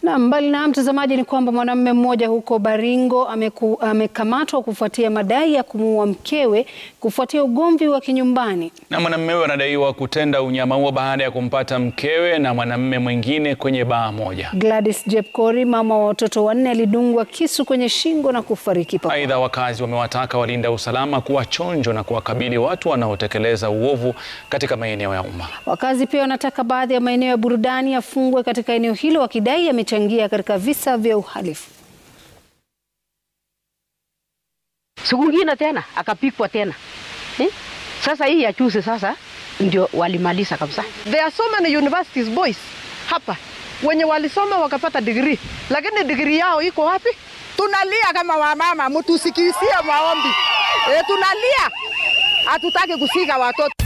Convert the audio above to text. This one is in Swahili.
Na mbali na mtazamaji, ni kwamba mwanamume mmoja huko Baringo ameku, amekamatwa kufuatia madai ya kumuua mkewe kufuatia ugomvi wa kinyumbani. Na mwanamume huyo anadaiwa kutenda unyama huo baada ya kumpata mkewe na mwanamume mwingine kwenye baa moja. Gladys Jepkori, mama wa watoto wanne, alidungwa kisu kwenye shingo na kufariki papo. Aidha, wakazi wamewataka walinda usalama kuwa chonjo na kuwakabili watu wanaotekeleza uovu katika maeneo ya umma. Wakazi pia wanataka baadhi ya maeneo ya burudani yafungwe katika eneo hilo wakidai yamechangia katika visa vya uhalifu. Siku ngine tena akapikwa tena eh? Sasa hii ya juzi sasa ndio walimaliza kabisa. There are so many universities boys hapa wenye walisoma wakapata degree, lakini degree yao iko wapi? Tunalia kama wamama, mtusikisie maombi. E, tunalia, hatutaki kusika watoto.